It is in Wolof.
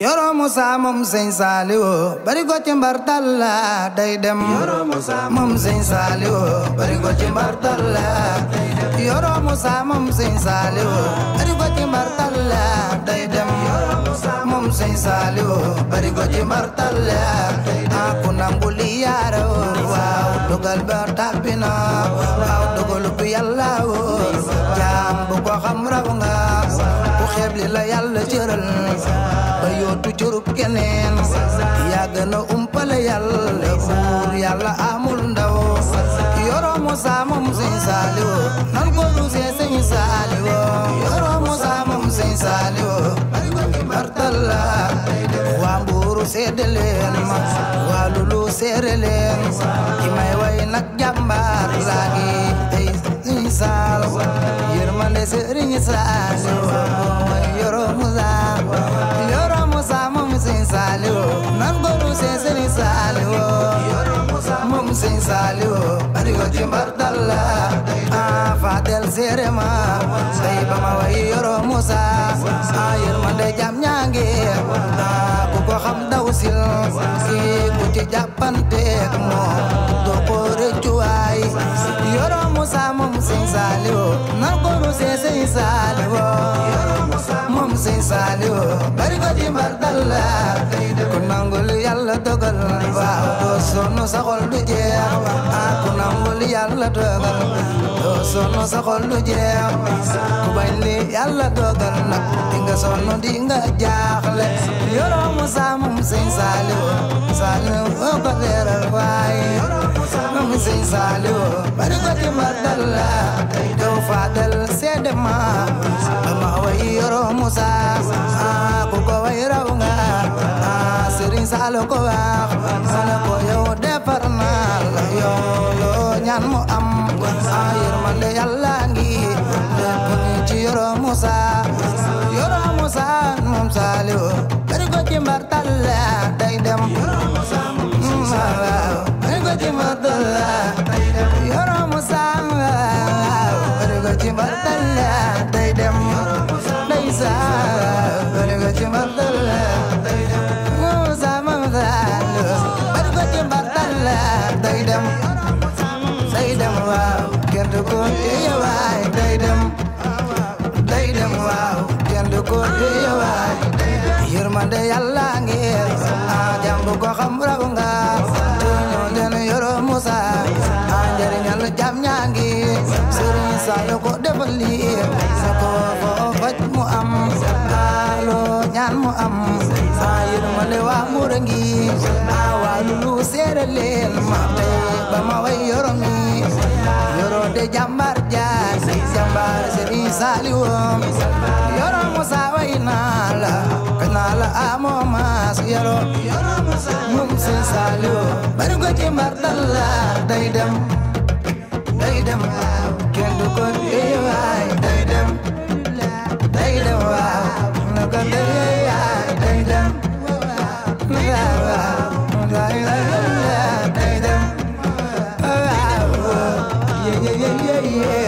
Yoro Musa moom sëñ Saliou bari ko ci mbartalla day dem Yoro Musa moom sëñ Saliou bari ko ci mbartalla Yoro Musa moom sëñ Saliou bari ko ci mbartalla day dem Yoro Musa moom sëñ Saliou bari ko ci mbartalla aku nangu li yaara waaw dogal ba tàbbina waaw dogalu bi yàlla wóor jaam bu ko xam raw nga ku xeeb li la yàlla cëral ba yootu curub keneen yaa gën a umpale yàlla buur yàlla amul ndaw Yoro Musa moom sëñ Saliou nan ko rusee sëñ Saliou Yoro Musa moom sëñ Saliou martalla waa mbuuru seede leen ma waa lulu seere leen ki may way nag jàmbaar laa ngi ay sëñ Saal yërmande sëriñ Saliou mooy Yoro Musa Yoro Musa moom sëñ Saliou nan ko rusee sëñ Saliou moom sëñ Saliou bari ko ci mbartalla a fadel seere ma say ba ma way Yoro Musa a yërmande jam ñaange a ku ko xam daw sil ki ku ci jàppanteek moom doo ko rëccu waay Yoro Musa moom sëñ Saliou nan ko rusee sëñ Saliou moom sëñ Saliou bari ko ci mbartalla ku nangul yàlla dogal waaw doo sonn sa xol du jeex ah ku nangul yàlla dogal doo sonn sa xol du jeex ku bañ li yàlla dogal nag di nga sonn di nga jaaxle Yoro Musa moom sëñ Saliou Saliou oo ko leeral waaye moom sëñ Saliou bari ko ci mbartalla yow Fadel seede ma ba ma way Yoro Musa ah ku ko way raw nga ah Serigne Saliou ko wax sala ko yow defar naa la yow loo ñaan mu am ah yërmande Yàlla ngi lépp ngi ci Yoro Musa Yoro Musa moom Saliou bari ko ci mbartalla day dem waaw bari ko ci mbartalla Yoro Musa waaw bari ko ci mbartalla day dem day saa bari ko ci mbartalla Musa moom Saliou bari ko ci mbartalla day dem day dem waaw kenn du ko téye waay day dem day dem waaw kenn du ko téye waay yërmande Yàlla ngi a jàmb ko xam raw nga ñoo leen Yoro Musa a njariñal jam ñaa ngi Sëriñ Saliou ko defal lii sa ko foo faj mu am loo ñaan mu am a yërmande waa mura ngi a waa lulu seere leen ma tey ba ma way Yoro mi Yoro de jàmbar jaar jàmbar Sëriñ Saliou Yoro Musa way naa la kañ naa la amoo maas Yoro moom sëñ Saliou bari ko ci mbartalla day dem day dem kenn du ko téye waay day dem day dem waaw na ko téye waay day dem waaw waaw day dem waaw ye ye ye ye